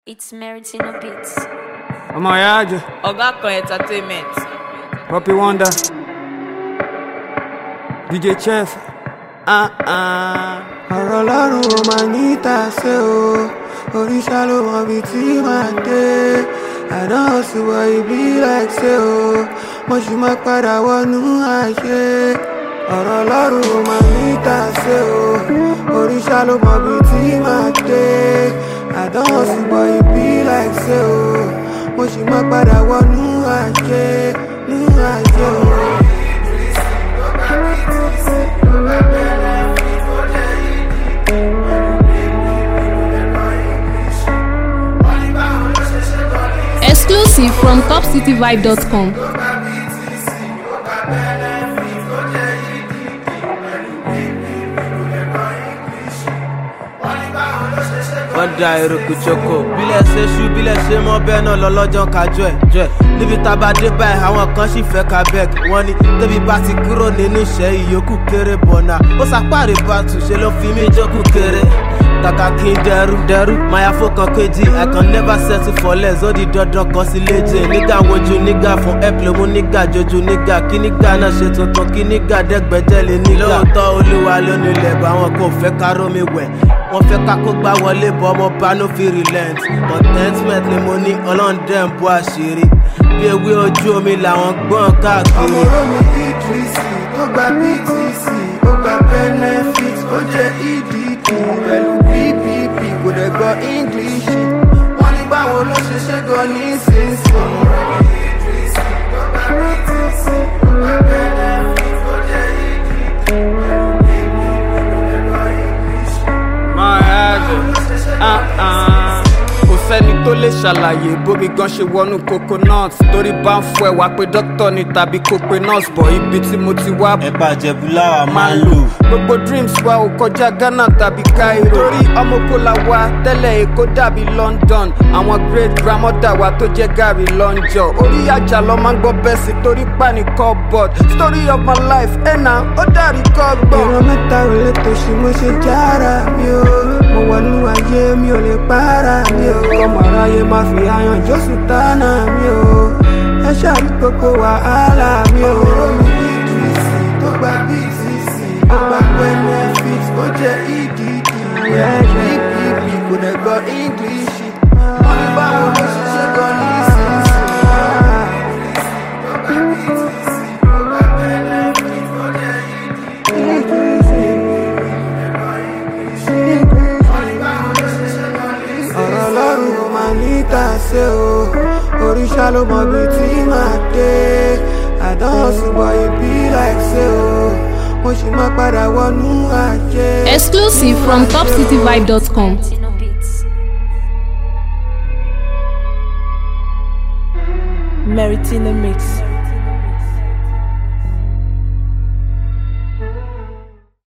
It's Meritino Beats. ọmọ ìyá àjẹ ọ̀gá kan entertainment Poppy Wonder DJ Chef ah ah. ọ̀rọ̀ ọlọ́run ò máa ní tàṣe o oríṣà ló mọ ibi tí màá dé àdán sì wọ ibi láìsẹ o mo sì máa padà wọnú àṣẹ ọ̀rọ̀ ọlọ́run ò máa ní tàṣe o oríṣà ló mọ ibi tí màá dé àdán sì wọ ibi láìsẹ o mo sì máa padà wọnú àṣẹ nú àṣẹ o. Exclusive from topcityvibe.com. wọ́n da eruku choko bílẹ̀ ṣe ṣú bílẹ̀ ṣe mọ́ bẹ́ẹ̀ náà lọ́lọ́jọ́ kájọ ẹ̀ jọ ẹ̀ níbi tá a bá dé báyìí àwọn kan sì fẹ́ ka bẹ́ẹ̀ wọ́n ní tóbi bá ti kúrò nínú iṣẹ́ ìyókù kéré bọ̀nà ó sàpáàrí bàtù ṣe ló fi mí jókòó kéré kàkà kí n dẹrù dẹrù máa fó kan kejì i can never settle for less ó di dandan kan sí léje nígà wojú nígà fún ẹ́pì ló mú nígà jojú nígà kí nígà náà ṣe tuntun kí nígà dẹ́gbẹ́jẹ́lé nígà. lóòótọ́ olúwa ló nílẹ̀ bá wọn kò fẹ́ ká rómi wẹ̀ wọ́n fẹ́ ká kó gbá wọlé bọ́ ọmọ bá no fi relent contentment ni mo ní ọlọ́run dẹ̀ ń bọ́ àṣírí bí ewé ojú omi làwọn gbọ́n káàkiri. ọmọ romi idrisi tó gba btc ó gba benefit ó jẹ edd pẹ̀lú ppp kò dẹ̀ gbọ́ english wọ́n ní báwo ló ṣe ṣe gan nísinsìnyí. máa ẹ̀jẹ̀ ah ah. kò sẹ́ni tó lè ṣàlàyé bómi gan ṣe wọnú coconut torí bá ń fọ ẹ̀wà pé dókítà ni tàbí kó pe nurse bọ̀ ibi tí mo ti wá ẹ̀pà jẹ̀bú láwa máa ń lò gbogbo dreams wa ò kọjá ghana tàbí cairo torí ọmọkóla wa tẹ́lẹ̀ èkó dàbí london àwọn great grandmother wa tó jẹ́ gàrí lọ́njọ́ orí àjà lọ máa ń gbọ́ bẹ́ẹ̀ sí torí pàní cupboard story of my life ẹ̀nà ó dàrí kọ́gbọ̀n. ìran mẹ́ta ò lè tòṣì mo ṣe jára mi o mo wọnú ayé mi ò lè para mi o ọmọ aráyé má fi ayan jósù tánà mi o ẹ ṣàrí gbogbo wàhálà mi o. omi idrisi tó gba btc ó gba benefit ó jẹ edd ppp kò dẹ̀ gbọ́ english wọ́n ní báwo ló ṣe ṣe gan nísinsìnyí. ọ̀rọ̀ ọlọ́run ò máa ní tàṣe o oríṣà ló mọ ibi tí màá dé àdán ṣùgbọ́n ibi láìsẹ o mo sì máa padà wọnú àjẹ. Exclusive from topcityvibe.com. Meritino Beats. Meritino mix.